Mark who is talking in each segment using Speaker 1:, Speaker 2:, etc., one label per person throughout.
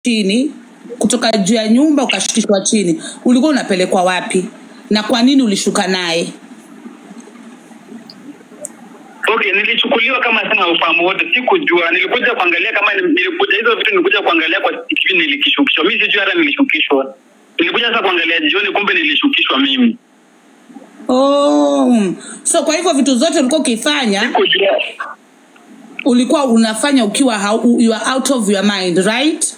Speaker 1: chini kutoka juu ya nyumba ukashukishwa chini ulikuwa unapelekwa wapi na kwa nini ulishuka naye
Speaker 2: okay nilichukuliwa kama sina ufahamu wote sikujua nilikuja kuangalia kama ni- nilikuja hizo vitu nilikuja kuangalia kwa CCTV nilikishukishwa mi sijui hata nilishukishwa nilikuja sasa kuangalia jioni kumbe nilishukishwa mimi
Speaker 1: oh. so kwa hivyo vitu zote ulikuwa ukifanya
Speaker 2: sikujua
Speaker 1: ulikuwa unafanya ukiwa hau, you are out of your mind right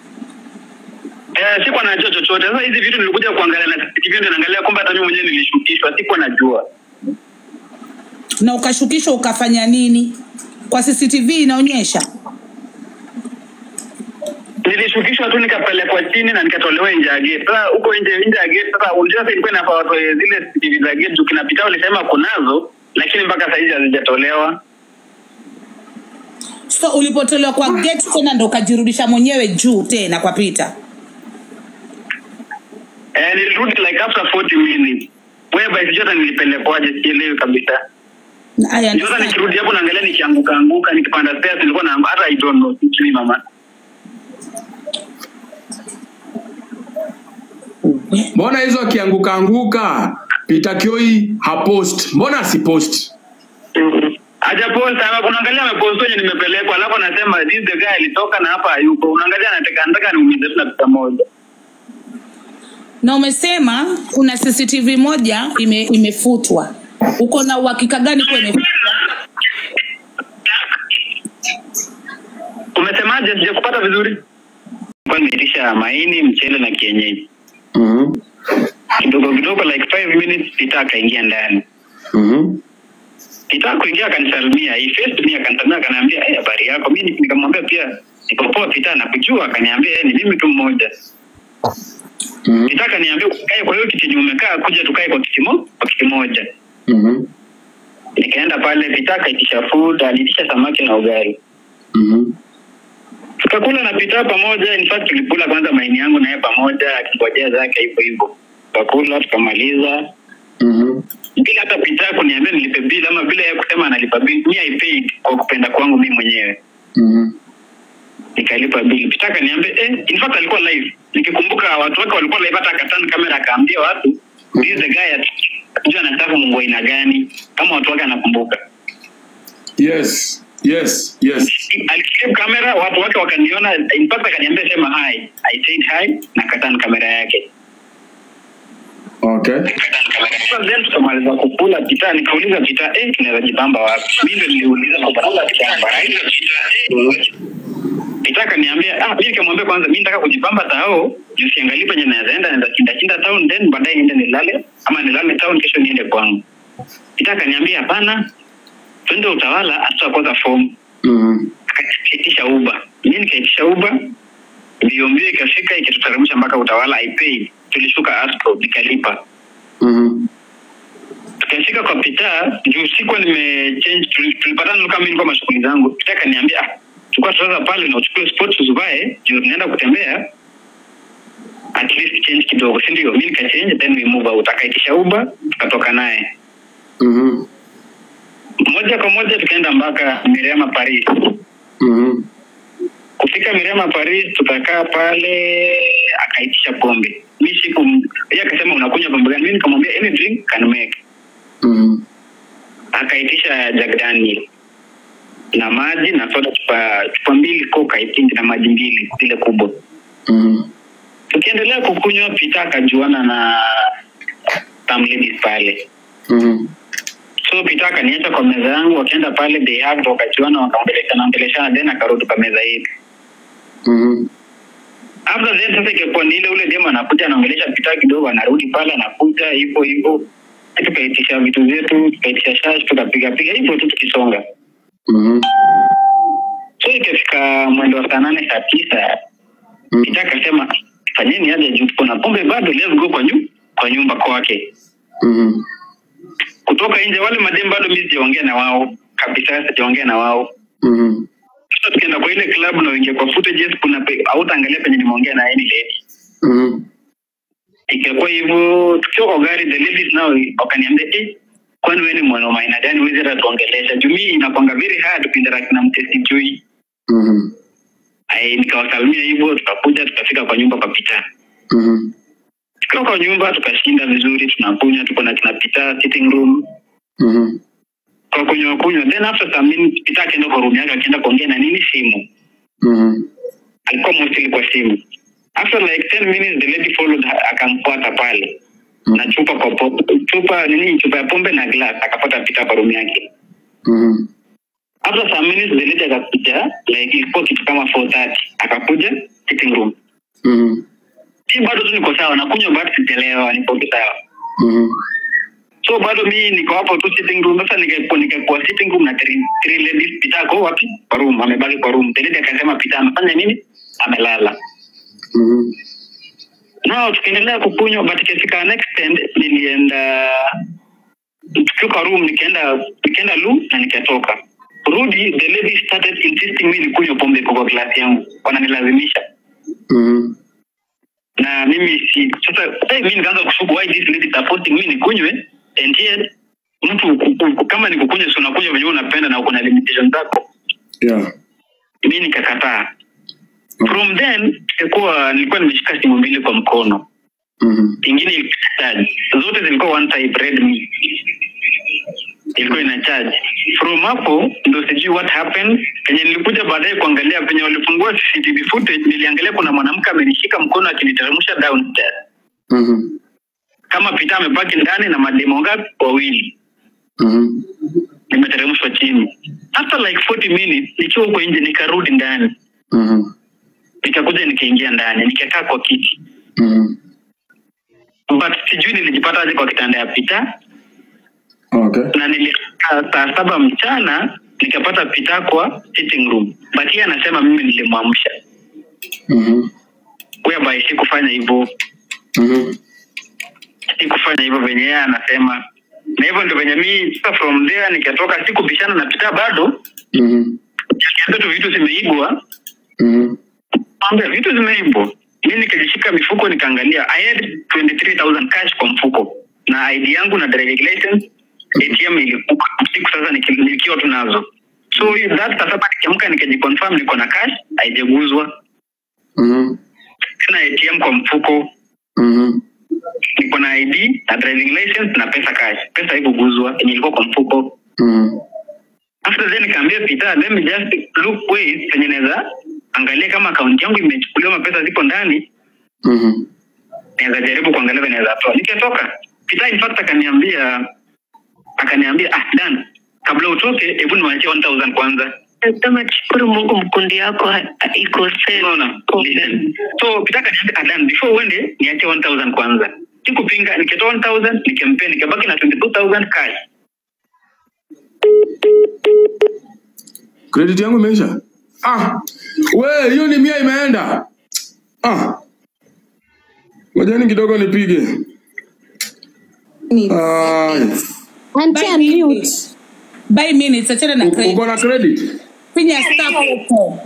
Speaker 2: Eh, sikuwa najua chochote. Sasa hizi vitu nilikuja kuangalia na CCTV ndio naangalia kumbe hata mimi mwenyewe nilishukishwa, sikuwa najua.
Speaker 1: na ukashukishwa ukafanya nini kwa cctv inaonyesha
Speaker 2: Nilishukishwa tu nikapelekwa chini na nikatolewa nje ya gate. Sasa huko nje nje ya gate sasa unajua sasa ilikuwa inafaa watoe zile CCTV za gate ukinapita walisema kunazo lakini mpaka sasa hizi hazijatolewa.
Speaker 1: so ulipotolewa kwa gate tena ndo ukajirudisha mwenyewe juu tena kwa pita
Speaker 2: Eh, nilirudi like after 40 minutes. Whereby sijui hata nilipelekwaje sielewi kabisa.
Speaker 1: I
Speaker 2: Ndio sasa
Speaker 1: understand.
Speaker 2: nikirudi hapo naangalia nikianguka anguka nikipanda stairs nilikuwa na hata I don't know sijui mama.
Speaker 3: mbona hizo akianguka anguka Peter Kioi hapost mbona asipost
Speaker 2: hajaposta ama unaangalia amepost wenye nimepelekwa alafu anasema this the guy alitoka na hapa hayupo unaangalia anataka anataka niumize tu na pita moja
Speaker 1: na umesema kuna cctv moja ime, imefutwa uko na uhakika gani kuwa imefutwa
Speaker 2: umesemaje sijakupata vizuri kwa nimeitisha maini mchele na kienyeji
Speaker 3: Mhm.
Speaker 2: kidogo kidogo like five minutes pita akaingia ndani
Speaker 3: Mhm.
Speaker 2: pita kuingia akanisalimia he faced me akanisalimia akaniambia eh habari yako mimi nikamwambia pia niko poa pita nakujua akaniambia eh ni mimi tu mmoja
Speaker 3: Mhm.
Speaker 2: pita akaniambia ukae kwa hiyo kiti yenye umekaa kuja tukae kwa kiti mo kwa kiti moja
Speaker 3: Mhm.
Speaker 2: nikaenda pale pita akaitisha food aliitisha samaki na ugali
Speaker 3: Mhm.
Speaker 2: tukakula na pita pamoja in fact tulikula kwanza maini yangu naye pamoja akingojea zake hivyo hivyo tukakula tukamaliza
Speaker 3: Mhm.
Speaker 2: bila hata pita kuniambia nilipe bill ama bila yeye kusema analipa bill mi I paid kwa kupenda kwangu mi mwenyewe
Speaker 3: Mhm.
Speaker 2: nikalipa bill pita akaniambia eh, in fact alikuwa live nikikumbuka watu wake walikuwa live hata akatan kamera akaambia watu this is the guy at sijui anataka mungu aina gani kama watu wake anakumbuka
Speaker 3: yes yes yes
Speaker 2: aliklip kamera watu wake wakaniona in fact akaniambia sema hi i said hi na katan kamera yake
Speaker 3: okay
Speaker 2: Sasa then tukamaliza kukula pita nikauliza pita eh tunaweza jibamba wapi mi ndo niliuliza kukula shamba pita akaniambia ah mi nikamwambia kwanza mi nataka kujibamba tao juu siangalii penye naweza enda naweza kinda kinda town then baadaye niende nilale ama nilale town kesho niende kwangu pita akaniambia hapana twende utawala hatutakosa fomu
Speaker 3: Mhm.
Speaker 2: akaitisha uba mi nikaitisha uba mbio mbio ikafika ikituteremsha mpaka utawala ipay tulishuka astro nikalipa
Speaker 3: Mhm.
Speaker 2: tukafika kwa pita juu sikuwa nimechange tuli- tulipatana kama mimi nilikuwa mashughuli zangu pita akaniambia ah chukua sasa pale na uchukue sports uzivae juu tunaenda kutembea at least change kidogo si ndio mi nikachange then we move out akaitisha uba tukatoka naye
Speaker 3: Mhm.
Speaker 2: moja kwa moja tukaenda mpaka Mirema Paris
Speaker 3: Mhm.
Speaker 2: kufika Mirema Paris tukakaa pale akaitisha pombe mi siku yeye akasema unakunywa pombe gani mi nikamwambia any drink can make
Speaker 3: Mhm.
Speaker 2: akaitisha Jack Daniel na maji na soda chupa chupa mbili coke I think na maji mbili zile kubwa
Speaker 3: Mhm.
Speaker 2: tukiendelea kukunywa Peter akajuana na some ladies pale
Speaker 3: Mhm.
Speaker 2: so Peter akaniacha kwa meza yangu wakaenda pale they hugged wakajuana wakaongeleshana ongeleshana then akarudi kwa meza yetu
Speaker 3: Mhm.
Speaker 2: after then sasa ingekuwa ni ile ule demo anakuja anaongelesha Peter kidogo anarudi pale anakuja hivyo hivyo tukaitisha vitu zetu tukaitisha shash tukapiga piga hivyo tu tukisonga
Speaker 3: Mhm.
Speaker 2: so ikafika mwendo wa saa nane saa tisa
Speaker 3: Mhm.
Speaker 2: Peter akasema fanyeni aje juu kuna pombe bado let's go kwa nyu kwa nyumba kwake
Speaker 3: Mhm.
Speaker 2: kutoka nje wale madem bado mimi sijaongea na wao kabisa sijaongea na wao
Speaker 3: Mhm.
Speaker 2: sasa tukienda kwa ile club na uingia kwa footages kuna pe- hautaangalia penye nimeongea na any lady
Speaker 3: Mhm.
Speaker 2: ikakuwa hivyo tukiwa kwa gari the ladies nao wakaniambia eh kwani wewe ni mwanaume aina gani huwezi hata tuongelesha juu mimi inakwanga very hard kuinteract na mtesi jui
Speaker 3: Mhm.
Speaker 2: Ai, nikawasalimia hivyo tukakuja tukafika kwa nyumba kwa Peter
Speaker 3: Mhm.
Speaker 2: tukiwa kwa nyumba tukashinda vizuri tunakunywa tuko na kina Peter sitting room
Speaker 3: Mhm.
Speaker 2: kwa kunywa kunywa then after some minutes Peter akaenda kwa room yake akaenda kuongea na nini simu
Speaker 3: Mhm.
Speaker 2: alikuwa mostly kwa simu after like 10 minutes the lady followed her, akamfuata pale na chupa kwa po, chupa nini chupa ya pombe na glass akapata Peter kwa room yake
Speaker 3: Mhm.
Speaker 2: after some minutes the lady akakuja like ilikuwa kitu kama 4:30 akakuja sitting room
Speaker 3: Mhm.
Speaker 2: si bado tu niko sawa nakunywa bado sijalewa niko sawa
Speaker 3: Mhm.
Speaker 2: so bado mi niko hapo tu sitting room sasa nikakuwa nikakuwa sitting room na three, three ladies Peter ako wapi kwa room amebaki kwa room the lady akasema Peter amefanya nini amelala
Speaker 3: Mhm.
Speaker 2: nao tukaendelea kukunywa but ikifika next end nilienda tukiwa kwa room nikaenda nikaenda lu na nikatoka rudi the lady started insisting mi nikunywe pombe iko kwa glasi yangu wananilazimisha
Speaker 3: Mhm.
Speaker 2: na mimi si sasa hey, mi nikaanza kushuku why this lady supporting mi nikunywe and yet mtu ku- ku- kama ni kukunywa si unakunywa venyewe unapenda na uko na limitation zako
Speaker 3: Yeah.
Speaker 2: mi nikakataa from then ikakuwa nilikuwa nimeshika simu mbili kwa mkono
Speaker 3: Mhm.
Speaker 2: ingine ilikuwa charge zote zilikuwa one type redmi ilikuwa ina charge from hapo ndo sijui what happened penye nilikuja baadaye kuangalia penye walifungua cctv footage niliangalia kuna mwanamke amenishika mkono akiniteremsha downstairs
Speaker 3: Mhm.
Speaker 2: kama pita amebaki ndani na mademo ngapi wawili
Speaker 3: Mhm.
Speaker 2: nimeteremshwa chini after like 40 minutes nikiwa huko nje nikarudi ndani
Speaker 3: Mhm.
Speaker 2: nikakuja nikaingia ndani nikakaa kwa kiti
Speaker 3: Mhm.
Speaker 2: but sijui nilijipata aje kwa kitanda ya pita
Speaker 3: Okay.
Speaker 2: na nilikaa saa saba mchana nikapata pita kwa sitting room but yeye anasema mimi nilimwamsha
Speaker 3: Mhm.
Speaker 2: whereby sikufanya hivyo
Speaker 3: Mhm.
Speaker 2: sikufanya hivyo venye yeye anasema na hivyo ndo venye mi sasa from there nikatoka sikubishana na pita bado
Speaker 3: Mhm.
Speaker 2: niambia tu vitu zimeibwa
Speaker 3: Mhm.
Speaker 2: ambia vitu zimeibwa mi nikajishika mifuko nikaangalia i had 23000 cash kwa mfuko na id yangu na driving license atm ilikuwa siku sasa niki- nikiwa tunazo so hii- that saa saba nikiamka nikajiconfirm niko na cash haijaguzwa
Speaker 3: Mhm.
Speaker 2: sina atm kwa mfuko
Speaker 3: Mhm.
Speaker 2: niko na id na driving license na pesa cash pesa haikuguzwa yenye ilikuwa kwa mfuko
Speaker 3: Mhm.
Speaker 2: after then nikaambia Peter let me just look ways penye naweza angalia kama akaunti yangu imechukuliwa mapesa ziko ndani
Speaker 3: Mhm.
Speaker 2: naweza jaribu kuangalia venye naweza toa nikatoka Peter in fact akaniambia akaniambia ah Dan kabla utoke hebu niwaachie 1000 kwanza
Speaker 4: Nasema shukuru Mungu mkundi yako ha- ha- iko safe.
Speaker 2: unaona listen so Peter akaniambia ah Dan before uende niachie 1000 kwanza sikupinga nikatoa 1000 nikampea nikabaki na 22000 cash
Speaker 3: Credit yangu imeisha. Ah. We, hiyo ni mia imeenda. Ah. Ngojeni kidogo nipige. Ai.
Speaker 5: Auntie
Speaker 1: By
Speaker 5: unmute.
Speaker 1: minutes. By minutes, achana na
Speaker 3: U-
Speaker 1: credit.
Speaker 3: Uko na credit?
Speaker 1: Finya star huko.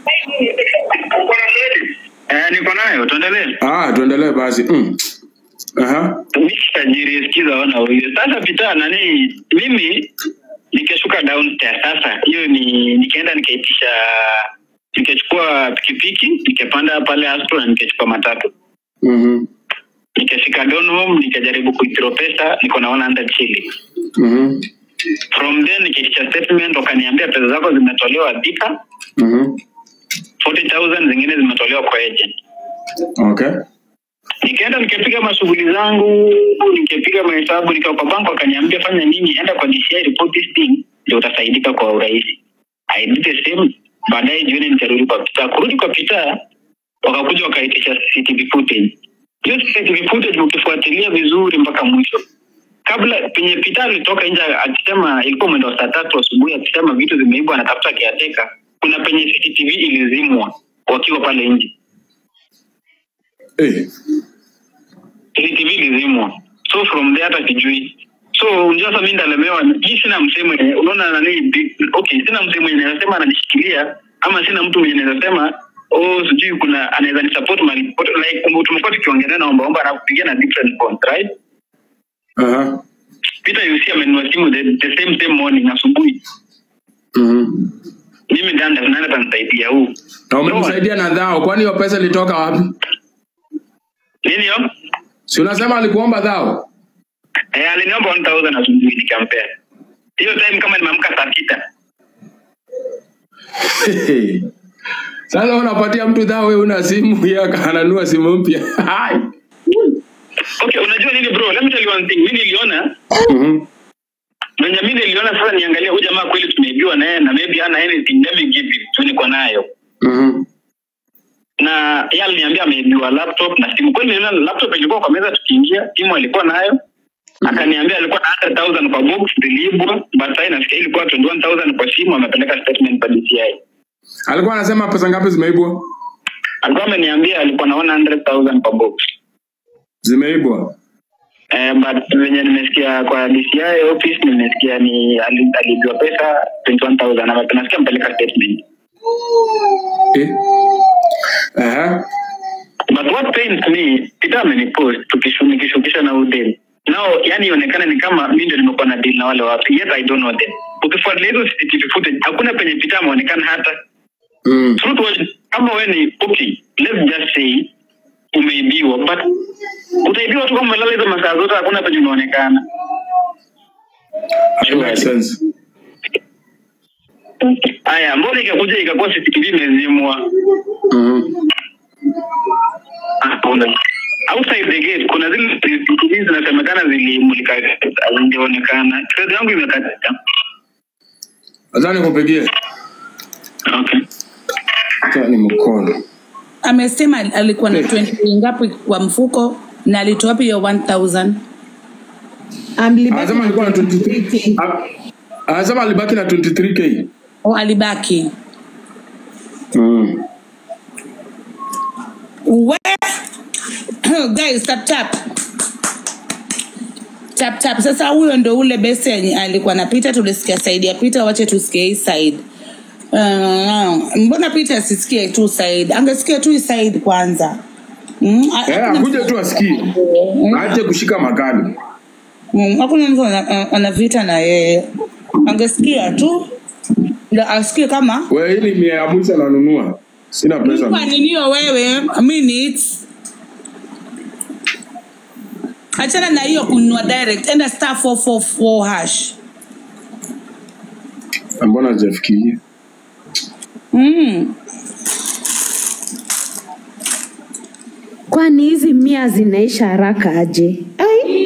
Speaker 2: eh niko nayo tuendelee
Speaker 3: Ah, tuendelee basi. Mm. Aha.
Speaker 2: tajiri sikiza ona huyo sasa pita nani mimi nikashuka downstairs sasa hiyo ni nikaenda nikaitisha nikachukua pikipiki nikapanda pale astro na nikachukua matatu
Speaker 3: Mhm.
Speaker 2: nikafika down home nikajaribu kuithrow pesa niko na 100 shillings
Speaker 3: Mhm.
Speaker 2: from then nikaitisha statement wakaniambia pesa zako zimetolewa dhika
Speaker 3: Mhm.
Speaker 2: 40000 zingine zimetolewa kwa agent
Speaker 3: Okay.
Speaker 2: nikaenda nikapiga mashughuli zangu nikapiga mahesabu nikaa kwa bank wakaniambia fanya nini enda kwa DCI report this thing ndio utasaidika kwa urahisi I did the same baadaye jioni nikarudi kwa pita kurudi kwa pita wakakuja wakaitisha CCTV footage hiyo CCTV footage ukifuatilia vizuri mpaka mwisho kabla penye pita alitoka nje akisema ilikuwa mwendo wa saa tatu asubuhi akisema vitu zimeibwa anatafuta kiateka kuna penye CCTV ilizimwa wakiwa pale nje
Speaker 3: Eh.
Speaker 2: CCTV ilizimwa so from there hata sijui so unajua sasa mimi ndalemewa hii sina msemo mwenye unaona nani big- okay sina msemo mwenye anasema ananishikilia ama sina mtu mwenye anaweza sema oh sijui kuna anaweza ni support mali like um, tumekuwa tukiongelea na omba omba anakupigia na different phones right
Speaker 3: Aha.
Speaker 2: Peter you see amenunua simu the, the same same morning asubuhi
Speaker 3: Mhm.
Speaker 2: mimi ndio nani atanisaidia huu
Speaker 3: Na umemsaidia na dhao, kwani hiyo pesa ilitoka wapi?
Speaker 2: nini hiyo
Speaker 3: Si unasema alikuomba dhao?
Speaker 2: eh, aliniomba 1000 asubuhi nikampea hiyo time kama nimeamka saa sita
Speaker 3: Sasa unapatia mtu dhao, wewe una simu, yeye akanunua simu mpya. Hai.
Speaker 2: okay unajua nini bro let me tell you one thing mimi niliona
Speaker 3: Mhm.
Speaker 2: venye mimi niliona sasa niangalie huyu jamaa kweli tumeibiwa na yeye na maybe hana anything let me give it tu niko nayo
Speaker 3: Mhm.
Speaker 2: na yeye aliniambia ameibiwa laptop na simu kweli niliona laptop ilikuwa kwa meza tukiingia simu alikuwa nayo akaniambia alikuwa na 100000 kwa box ziliibwa but sasa nasikia ilikuwa 21000 kwa simu amepeleka statement kwa DCI
Speaker 3: Alikuwa anasema pesa ngapi zimeibwa?
Speaker 2: alikuwa ameniambia alikuwa na 100000 kwa box
Speaker 3: Zimeibwa.
Speaker 2: Eh, but venye nimesikia kwa DCI office nimesikia ni ali- aliibiwa pesa 21000 na nasikia mpeleka statement
Speaker 3: Eh. Aha.
Speaker 2: but what pains me Peter amenipost tukishu- nikishukisha na udem nao yani ionekana ni kama mi ndio nimekuwa na deal na wale watu yet I don't know them ukifuatilia hizo CCTV footage hakuna penye Peter ameonekana hata
Speaker 3: Mm.
Speaker 2: truth was kama we ni okay let's just say umeibiwa but utaibiwa tu kama umelala hizo masaa zote hakuna penye umeonekana
Speaker 3: It makes sense.
Speaker 2: haya mbona ikakuja ikakuwa CCTV imezimwa
Speaker 3: Mhm.
Speaker 2: hakuna outside the gate kuna zile CCTV zinasemekana zilimulika hazijaonekana credit yangu imekatika
Speaker 3: Acha nikupigie.
Speaker 2: okay
Speaker 3: Acha ni mkono.
Speaker 1: amesema alikuwa na 20 ngapi kwa mfuko na alitoa wapi hiyo 1000
Speaker 3: Anasema alikuwa na 23. Ah, Anasema alibaki na 23k.
Speaker 1: au alibaki
Speaker 3: Mm.
Speaker 1: we guys tap tap tap tap sasa huyo ndo ule besi yenye alikuwa napita tulisikia side ya pita wache tusikie hii side uh, mbona pita asisikie tu side angesikia tu hii side kwanza Mm, a-
Speaker 3: Eh,
Speaker 1: hakuna
Speaker 3: akuje
Speaker 1: mtu-
Speaker 3: tu asikie. Aache kushika makali.
Speaker 1: Mm, hakuna mtu ana- ana- anavita na yeye angesikia tu ndo asikie kama
Speaker 3: Wewe hii ni mia ya mwisho nanunua. Sina pesa.
Speaker 1: kwa ninio wewe minutes achana na hiyo kununua direct enda star 444 hash
Speaker 3: Mbona sijafikiria?
Speaker 1: mm.
Speaker 5: kwani hizi mia zinaisha haraka aje Ai.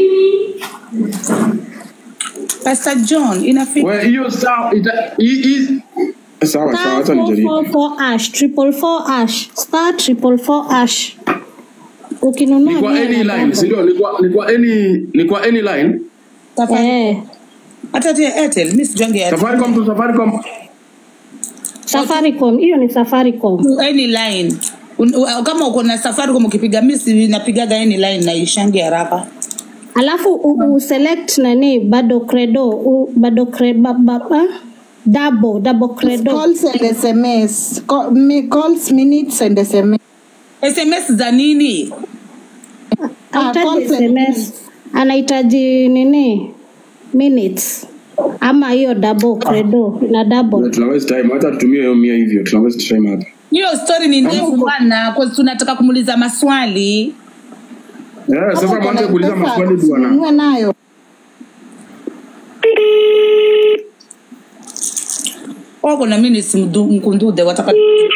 Speaker 1: pastor john inafika
Speaker 3: Wewe hiyo sawa ita hii hii sawa sawa hata nijaribu.
Speaker 6: 444 ash triple four ash star triple four ash ukinunua
Speaker 3: Ni kwa
Speaker 6: mia
Speaker 3: any
Speaker 6: na
Speaker 3: line, si
Speaker 6: double.
Speaker 3: ndio? Ni kwa ni kwa any ni kwa any line.
Speaker 1: Safari-
Speaker 6: Eh,
Speaker 1: hata tia airtel mi sijangi airtel
Speaker 3: Safaricom to Safaricom.
Speaker 6: safaricom hiyo ni safaricom
Speaker 1: any line Un- u- kama uko na safaricom ukipiga mi si napigaga any line naishangi haraka
Speaker 6: alafu u, u select nani bado credo u, bado cre, ba, ba, ba, double double credo
Speaker 7: calls and SMS. Call, me, calls, minutes and SMS.
Speaker 1: sms za nini
Speaker 7: Ah,
Speaker 6: Anahitaji
Speaker 7: calls and
Speaker 6: sms anahitaji nini minutes ama hiyo double credo na double
Speaker 3: Tuna waste time hata tutumie hiyo mia hivyo. Tuna waste time hapa.
Speaker 1: hiyo story ni ndefu bana kwa tunataka kumuuliza maswali
Speaker 3: Eh, sasa
Speaker 7: Kama uko
Speaker 3: mwanze
Speaker 7: na
Speaker 3: kuuliza
Speaker 7: pesa,
Speaker 3: maswali bwana.
Speaker 7: usinunue nayo.
Speaker 1: wako na mimi si mdu- mkundude wataka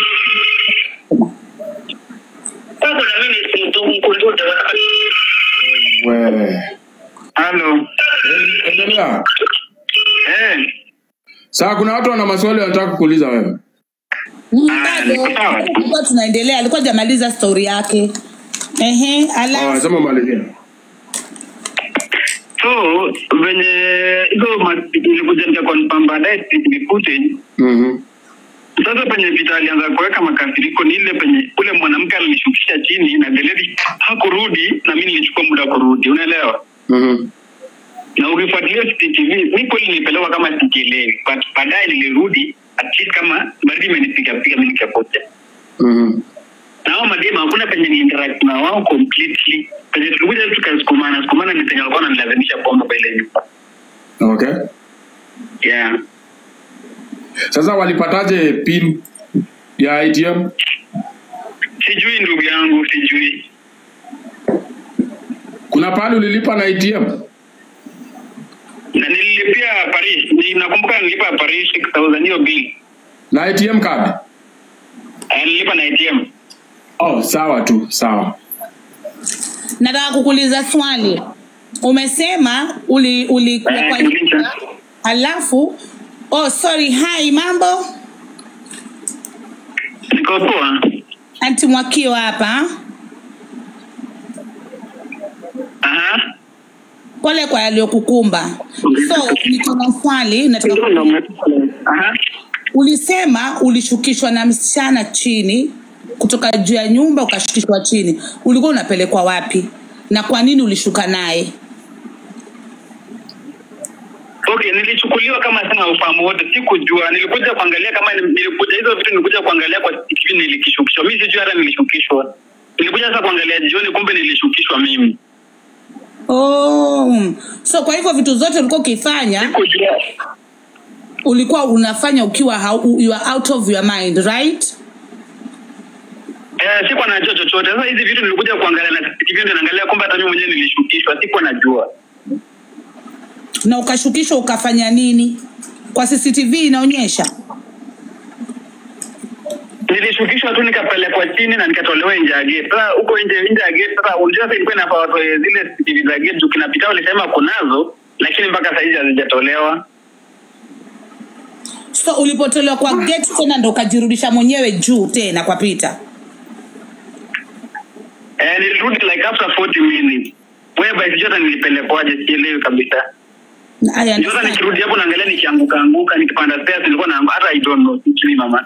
Speaker 3: Wewe.
Speaker 2: halo
Speaker 3: Endelea.
Speaker 2: eh
Speaker 3: Sasa kuna watu wana maswali wanataka kuuliza wewe.
Speaker 1: Mm,
Speaker 2: Ah,
Speaker 1: bado
Speaker 2: niko sawa.
Speaker 1: tulikuwa tunaendelea alikuwa jamaliza story yake ehe
Speaker 3: Oh,
Speaker 1: ala
Speaker 3: sema malizia.
Speaker 2: so venye hizo ma- ilikuja nja confirm baadaye CCTV footage
Speaker 3: Mhm.
Speaker 2: sasa penye vita alianza kuweka makasiriko ni ile penye ule mwanamke alinishukisha chini na deledi hakurudi na mi nilichukua muda kurudi unaelewa
Speaker 3: Mhm.
Speaker 2: na ukifuatilia CCTV mi kweli nilipelewa kama sikielewi but baadaye nilirudi at least kama baridi imenipiga piga mi nikapotea
Speaker 3: Mhm.
Speaker 2: na hao madema hakuna penye ni interact na wao completely penye tulikuja tu tukasukumana sukumana ni penye walikuwa wananilazimisha pombe kwa ile nyumba
Speaker 3: Okay.
Speaker 2: yeah
Speaker 3: Sasa walipataje pin ya ATM?
Speaker 2: Sijui ndugu yangu, sijui.
Speaker 3: Kuna pahali ulilipa na ATM?
Speaker 2: Na nililipia Paris. Ni- Nakumbuka nilipa Paris 6000 hiyo bill.
Speaker 3: Na ATM card?
Speaker 2: Eh, Nilipa na ATM.
Speaker 3: Oh, sawa tu, sawa.
Speaker 1: nataka kukuuliza swali umesema uli, uli
Speaker 2: Eh,
Speaker 1: kwa-
Speaker 2: niulize.
Speaker 1: alafu oh sorry hi mambo
Speaker 2: Niko poa.
Speaker 1: anti mwakio hapa
Speaker 2: Aha.
Speaker 1: pole kwa yaliyokukumba so niko na swali nataka
Speaker 2: Aha.
Speaker 1: ulisema ulishukishwa na msichana chini kutoka juu ya nyumba ukashukishwa chini ulikuwa unapelekwa wapi na kwa nini ulishuka naye
Speaker 2: Okay, nilichukuliwa kama sina ufahamu wote, sikujua. Nilikuja kuangalia kama ni- nilikuja hizo vitu nilikuja kuangalia kwa TV nilikishukishwa. Mimi sijui hata nilishukishwa. Nilikuja sasa kuangalia jioni, kumbe nilishukishwa mimi.
Speaker 1: oh. so kwa hivyo vitu zote ulikuwa ukifanya
Speaker 2: Sikujua.
Speaker 1: ulikuwa unafanya ukiwa hau- you are out of your mind right
Speaker 2: Eh, sikuwa najua chochote. Sasa hizi vitu nilikuja kuangalia na TV ndio naangalia, kumbe hata mimi mwenyewe nilishukishwa, sikuwa najua.
Speaker 1: na ukashukishwa ukafanya nini kwa cctv inaonyesha
Speaker 2: Nilishukishwa tu nikapelekwa chini na nikatolewa nje ya gate. Sasa huko nje nje ya gate sasa unajua sasa ilikuwa inafaa watoe zile CCTV za gate juu kinapita walisema kunazo lakini mpaka sasa hizi hazijatolewa.
Speaker 1: so ulipotolewa kwa gate tena ndo ukajirudisha mwenyewe juu tena kwa pita
Speaker 2: Eh, nilirudi like after 40 minutes. Wewe basi jota nilipelekwaje sielewi kabisa.
Speaker 1: I
Speaker 2: Jota
Speaker 1: understand.
Speaker 2: nikirudi hapo naangalia nikianguka anguka nikipanda stairs nilikuwa na hata I don't know sijui mama.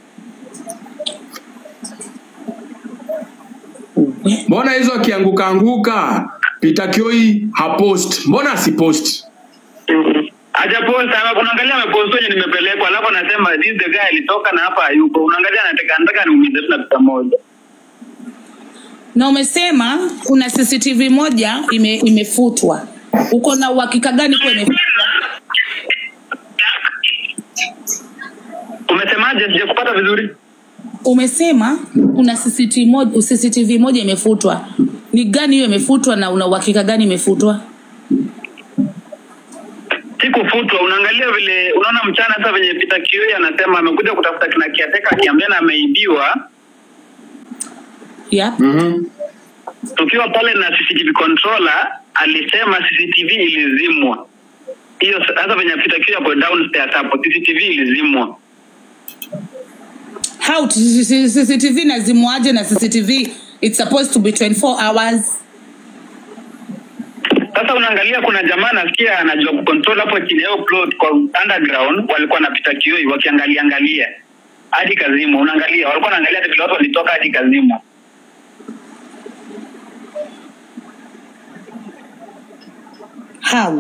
Speaker 3: Mbona hizo akianguka anguka Peter Kioi hapost? Mbona asipost?
Speaker 2: Hajaposta hapa unaangalia amepost wenye nimepelekwa alafu anasema this the guy alitoka na hapa hayupo. Unaangalia anataka anataka niumize tu na pita moja.
Speaker 1: na umesema kuna cctv moja ime, imefutwa uko na uhakika gani kuwa imefutwa
Speaker 2: Umesemaje? Sijakupata vizuri.
Speaker 1: umesema kuna CCTV moja, cctv moja imefutwa ni gani hiyo imefutwa na una uhakika gani imefutwa
Speaker 2: sikufutwa unaangalia vile unaona mchana sasa venye Peter Kioi anasema amekuja kutafuta kina kiateka akiambia na ameibiwa
Speaker 1: yep.
Speaker 3: Mhm.
Speaker 2: tukiwa pale na CCTV controller alisema CCTV ilizimwa hiyo sasa venye Peter Kioi hapo downstairs hapo CCTV ilizimwa
Speaker 1: how t- t- cctv nazimwaje na cctv it's supposed to be 24 hours
Speaker 2: sasa unaangalia kuna jamaa nasikia anajua kucontrol hapo chini ya hiyo plot kwa underground walikuwa na Peter Kioi wakiangalia angalia hadi kazimwa unaangalia walikuwa wanaangalia vile watu walitoka hadi kazimwa
Speaker 1: how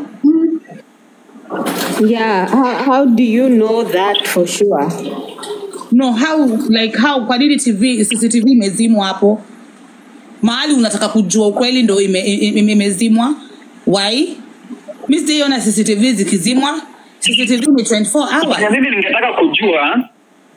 Speaker 5: Yeah, how, how do you know that for sure?
Speaker 1: no how like how kwa nini tv cctv imezimwa hapo mahali unataka kujua ukweli ndo ime- ime- imezimwa why mi sijaiona cctv zikizimwa cctv ni 24
Speaker 2: na
Speaker 1: hours
Speaker 2: mimi ningetaka kujua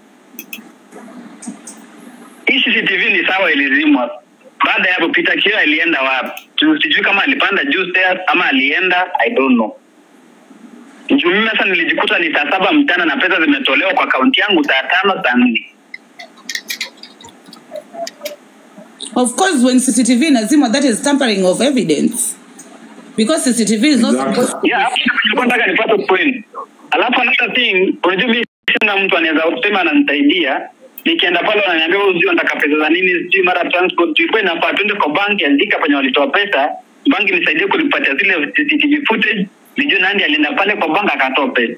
Speaker 2: hii CCTV ni sawa ilizimwa. Baada ya hapo Peter Kioi alienda wapi? Juu Sijui kama alipanda juu stairs ama alienda, I don't know. Juu mimi sasa nilijikuta ni saa saba mchana na pesa zimetolewa kwa akaunti yangu saa tano saa nne.
Speaker 1: of course when cctv inazimwa that is tampering of evidence because cctv is not
Speaker 3: Exactly.
Speaker 1: supposed to
Speaker 2: Yeah, hapo nilikuwa nataka nipate point. Alafu another thing, unajua mimi sina mtu anaweza kusema ananisaidia. Nikienda pale wananiambia wewe sio nataka pesa za nini, sijui mara transport. Tulikuwa inafaa twende kwa banki, andika penye walitoa pesa, banki nisaidie kunipatia zile CCTV footage, nijue nani alienda pale kwa banki akatoa pesa.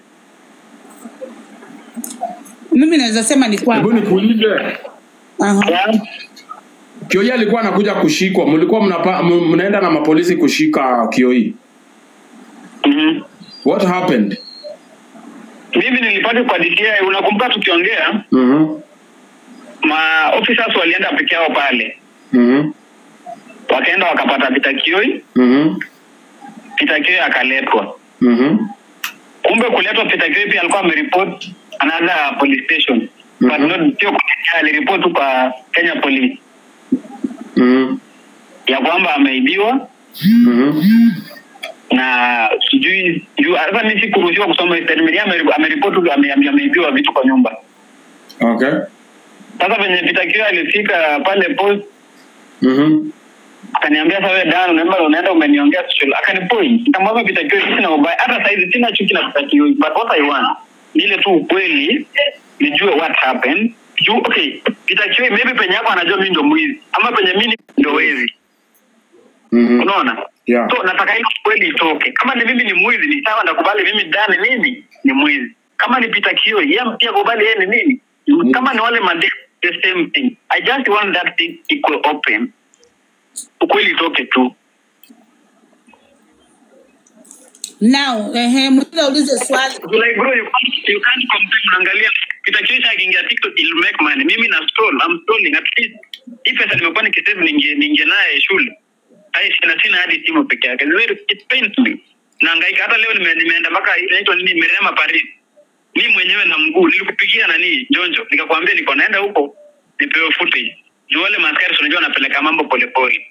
Speaker 1: mimi naweza sema ni
Speaker 3: Hebu
Speaker 1: kwamba
Speaker 3: nikuulize,
Speaker 1: Aha.
Speaker 2: Yeah.
Speaker 3: Kioi alikuwa anakuja kushikwa, mlikuwa mnapa- m- mnaenda na mapolisi kushika Kioi.
Speaker 2: Mhm.
Speaker 3: What happened?
Speaker 2: Mimi nilipata kwa DCI, unakumbuka tukiongea,
Speaker 3: Mhm.
Speaker 2: ma officers walienda peke yao pale,
Speaker 3: Mhm.
Speaker 2: wakaenda wakapata Peter Kioi,
Speaker 3: Mhm.
Speaker 2: Peter Kioi akaletwa.
Speaker 3: Mhm.
Speaker 2: kumbe kuletwa Peter Kioi pia alikuwa ameripoti another police station but
Speaker 3: Mhm.
Speaker 2: not sio kutetea aliripoti tu kwa Kenya police
Speaker 3: Mhm.
Speaker 2: ya kwamba ameibiwa
Speaker 3: Mhm.
Speaker 2: na sijui juu hata mimi sikuruhusiwa kusoma hii statement yeye ameri- ameripoti tu ame- ame- ameibiwa vitu kwa nyumba
Speaker 3: Okay.
Speaker 2: sasa venye vitakio alifika pale post
Speaker 3: Mhm.
Speaker 2: akaniambia sasa wewe Dan unaenda unaenda umeniongea social akanipoint nikamwambia vitakio sina ubaya hata saizi sina chuki na vitakio but what I want ni ile tu ukweli nijue what happened juu okay vitakio maybe penye yako anajua mimi ndo mwizi ama penye mimi ndo wezi
Speaker 3: Mhm.
Speaker 2: unaona
Speaker 3: Yeah.
Speaker 2: so nataka hiyo kweli itoke kama ni mimi ni mwizi ni sawa nakubali mimi dani mimi ni mwizi kama ni pita kio yeye pia kubali yeye ni nini kama ni wale mande the same thing i just want that thing equal open ukweli itoke tu
Speaker 1: now ehe mwiza ulize swali
Speaker 2: like bro you can't, you can't compare unaangalia pita kio cha akiingia tiktok will make money mimi na scroll i'm scrolling at least hii pesa nimekuwa nikisave ninge ninge naye shule ai sina sina hadi simu peke yake It's very it pains me naangaika hata leo nime, nimeenda mpaka inaitwa nini Mirema Paris mi mwenyewe na mguu nilikupigia nani Jonjo nikakwambia niko naenda huko nipewe footage juu wale maaskari si unajua wanapeleka mambo polepole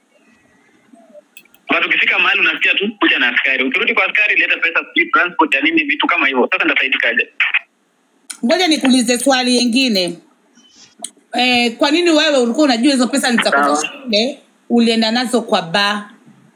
Speaker 2: but ukifika mahali unasikia tu kuja na askari ukirudi kwa askari leta pesa sijui transport ya nini vitu kama hivyo sasa ndasaidikaje
Speaker 1: ngoja nikuulize swali yengine eh, kwa nini wewe ulikuwa unajua hizo pesa ni za
Speaker 2: Sawa.
Speaker 1: kutoka shule ulienda nazo kwa ba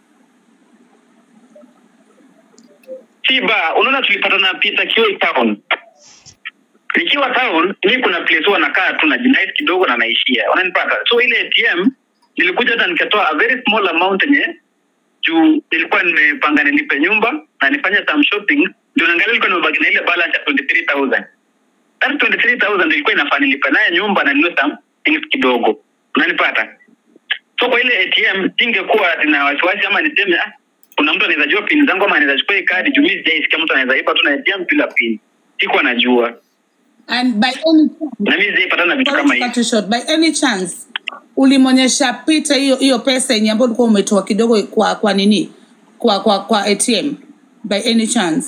Speaker 2: Tiba, unaona tulipatana pita Kioi town. Nikiwa town, mi kuna place huwa nakaa tu najinais kidogo na naishia. Unanipata? So ile ATM nilikuja hata nikatoa a very small amount yenye juu nilikuwa nimepanga nilipe nyumba na nifanye some shopping ndio naangalia nilikuwa nimebaki na ile balance ya 23000 that 23000 ndio ilikuwa inafaa nilipe naye nyumba na ninunue some things kidogo unanipata so kwa ile ATM singekuwa na wasiwasi ama niseme ah, kuna mtu anaweza jua pin zangu ama anaweza chukua hii kadi juu mimi sijaisikia mtu anaweza ipa tu na ATM bila pin sikuwa najua
Speaker 1: and by any
Speaker 2: na mimi sijaipata na vitu
Speaker 1: Sorry
Speaker 2: kama
Speaker 1: to
Speaker 2: hivi
Speaker 1: cut you short. by any chance ulimwonyesha Peter hiyo hiyo pesa yenye ambayo ulikuwa umetoa kidogo kwa kwa nini kwa kwa kwa ATM by any chance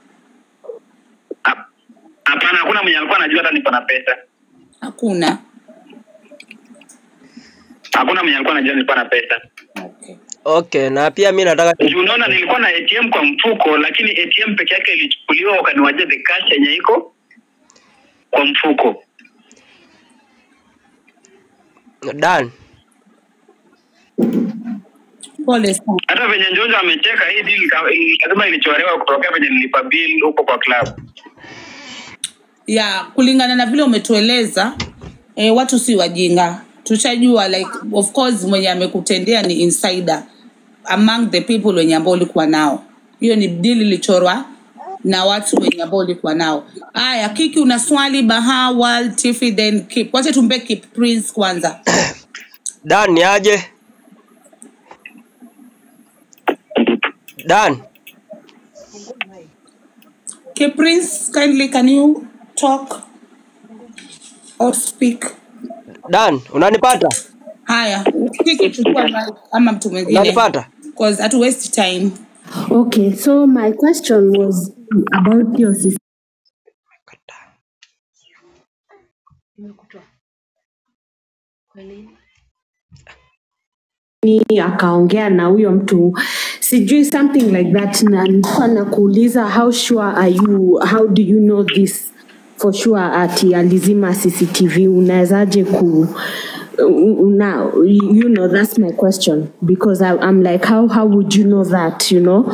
Speaker 2: Hap- hapana hakuna mwenye alikuwa anajua hata niko na pesa
Speaker 1: hakuna
Speaker 2: hakuna mwenye alikuwa anajua nilikuwa na pesa
Speaker 1: okay.
Speaker 8: Okay, na pia mi nataka
Speaker 2: juu unaona nilikuwa na ATM kwa mfuko lakini ATM peke yake ilichukuliwa wakaniwajia the cash yenye iko kwa mfuko
Speaker 8: Dan,
Speaker 1: pole sana
Speaker 2: hata venye njonjo amecheka hii deal ika- lazima ilichorewa kutokea venye nilipa bill huko kwa club
Speaker 1: ya kulingana na vile umetueleza eh, watu si wajinga tushajua like of course mwenye amekutendea ni insider among the people wenye ambao ulikuwa nao hiyo ni dili ilichorwa na watu wenye ambao ulikuwa nao haya kiki una swali baha wal tifi then kip wacha tumpe kip prince kwanza
Speaker 8: Dan ni aje? Dan,
Speaker 1: kip prince kindly can you talk or speak
Speaker 8: Dan, unanipata?
Speaker 1: haya kiki chukua mic ama mtu mwingine
Speaker 8: Unanipata?
Speaker 1: cause hatu waste time
Speaker 5: Okay, so my question was about your sister. Ni akaongea na huyo mtu sijui something like that na nilikuwa nakuuliza how sure are you how do you know this for sure ati alizima cctv unawezaje ku una, you know that's my question because I, i'm like how, how would you know that you know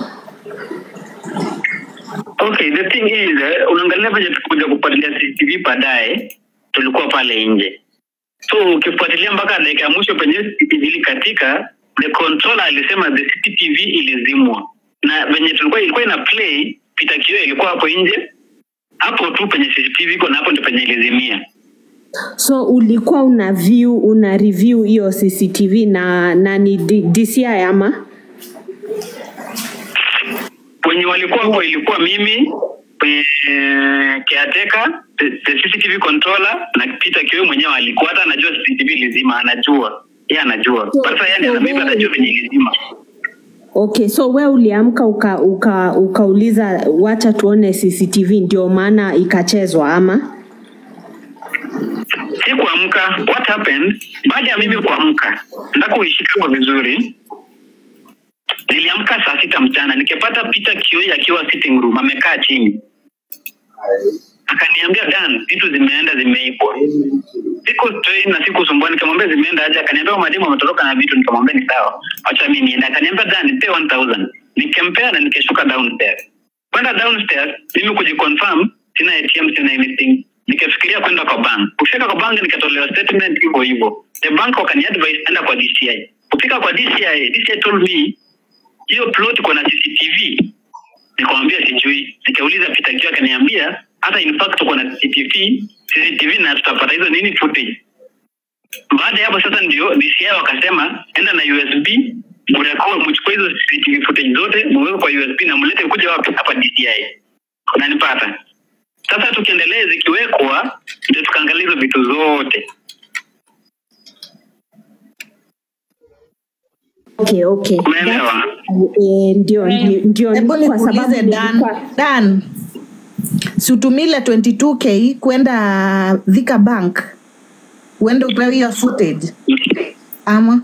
Speaker 2: okay the thing is eh, unaangalia venye tukuja kufuatilia cctv baadaye tulikuwa pale nje so ukifuatilia mpaka dakika ya mwisho penye cctv ilikatika the controller alisema the cctv ilizimwa na venye tulikuwa ilikuwa ina play pita kio ilikuwa hapo nje hapo tu penye cctv iko na hapo ndio penye ilizimia
Speaker 5: so ulikuwa una view una review hiyo cctv na na ni D- dci ama
Speaker 2: wenye walikuwa hapo ilikuwa mimi eh, caretaker the, the cctv controller na peter kiwe mwenyewe alikuwa hata anajua cctv ilizima anajua yeye anajua
Speaker 5: So-
Speaker 2: sasa yani
Speaker 5: so
Speaker 2: anabeba
Speaker 5: wewe-
Speaker 2: anajua venye ilizima
Speaker 5: okay so we uliamka uka, uka, ukauliza wacha tuone cctv ndio maana ikachezwa ama
Speaker 2: si kuamka what happened baada ya mimi kuamka nataka uishike kwa vizuri niliamka saa sita mchana nikipata Peter Kioi akiwa sitting room amekaa chini akaniambia Dan, vitu zimeenda zimeibwa. Siku strain na siku sumbua, nikamwambia zimeenda aje, akaniambia mademu ametoroka na vitu, nikamwambia ni sawa, acha mimi niende. Akaniambia Dan, nipe 1000 nikempea na nikashuka downstairs. Kwenda downstairs, mimi kujiconfirm, sina ATM, sina anything. Nikafikiria kwenda kwa bank. Kufika kwa bank nikatolewa statement hivyo hivyo. The bank wakaniadvise enda kwa DCI. Kufika kwa DCI, DCI told me hiyo plot iko na CCTV. Nikamwambia sijui. Nikauliza Peter Kio akaniambia hata in fact tuko na CCTV, CCTV na tutapata hizo nini footage. Baada ya hapo sasa ndio DCI wakasema enda na USB mrekodi, mchukue hizo CCTV footage zote mweke kwa USB na mlete kuja wapi hapa DCI. Unanipata? Sasa tukiendelea zikiwekwa ndio tukaangalia hizo vitu zote.
Speaker 5: okay okay
Speaker 2: Umeelewa?
Speaker 5: Eh, ndio ndio- ndio
Speaker 7: Hebu
Speaker 5: kwa sababu
Speaker 7: nikuulize Dan,
Speaker 5: nilikuwa-
Speaker 7: Dan, si utumile 22k kwenda Thika Bank uende upewe hiyo footage ama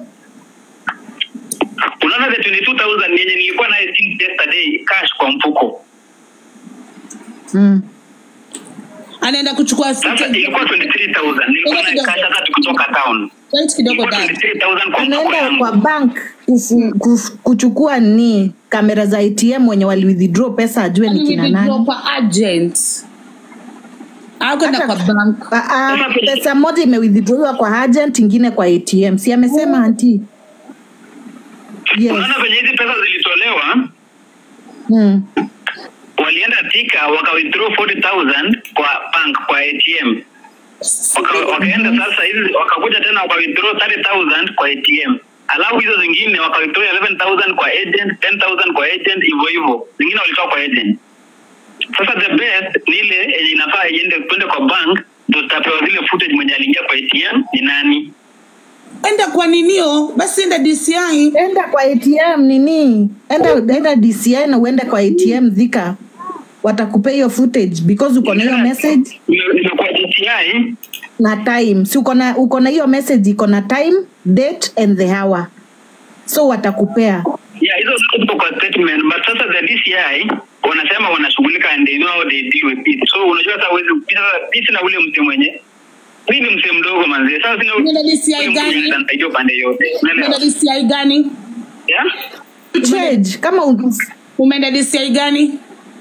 Speaker 2: Unaona the 22000 yenye nilikuwa nayo since yesterday cash kwa mfuko.
Speaker 7: mm.
Speaker 1: anaenda kuchukua
Speaker 2: Sasa
Speaker 1: footage.
Speaker 2: ilikuwa 23000 nilikuwa na cash hata tukitoka town.
Speaker 1: Wait kidogo
Speaker 2: Ilikuwa
Speaker 1: Dan.
Speaker 2: 23000 kwa mfuko
Speaker 7: unaenda
Speaker 2: yangu.
Speaker 7: kwa bank kufu, kuf, kuchukua ni kamera za ATM wenye wali withdraw pesa ajue ni kina nani
Speaker 1: Withdraw kwa agent akwenda
Speaker 7: Hata-
Speaker 1: kwa bank
Speaker 7: Ah, ah, pesa moja imewithdrawiwa kwa agent ingine kwa ATM si amesema anti yes.
Speaker 2: Unaona venye hizi pesa zilitolewa
Speaker 7: mm.
Speaker 2: walienda Thika waka withdraw 40000 kwa bank kwa ATM. Waka, wakaenda sasa hizi wakakuja tena waka withdraw 30000 kwa ATM. Alafu hizo zingine waka withdraw 11000 kwa agent, 10000 kwa agent hivyo hivyo. Zingine walitoa kwa agent. Sasa the best ni ile yenye inafaa iende kwenda kwa bank ndio tutapewa zile footage mwenye aliingia kwa ATM ni nani.
Speaker 1: enda kwa ninio basi enda dci
Speaker 7: enda kwa atm nini enda, enda dci na uende kwa atm dhika watakupea hiyo footage because uko na hiyo message
Speaker 2: Nime- Nimekuwa DCI
Speaker 7: na time si uko na uko na hiyo message iko na time date and the hour so watakupea
Speaker 2: Yeah, hizo zote ziko kwa statement but sasa the DCI wanasema wanashughulika and they know how they deal with it. So unajua sasa huwezi kupita sasa sina ule msee mwenye mimi ni msee mdogo manzi. Sasa sina
Speaker 1: Unaenda DCI
Speaker 2: ule mtu
Speaker 1: gani?
Speaker 2: mwenye atanisaidia upande yote.
Speaker 1: umeenda
Speaker 2: Unaelewa?
Speaker 1: dci gani
Speaker 2: Yeah?
Speaker 7: change kama un-
Speaker 1: umeenda dci gani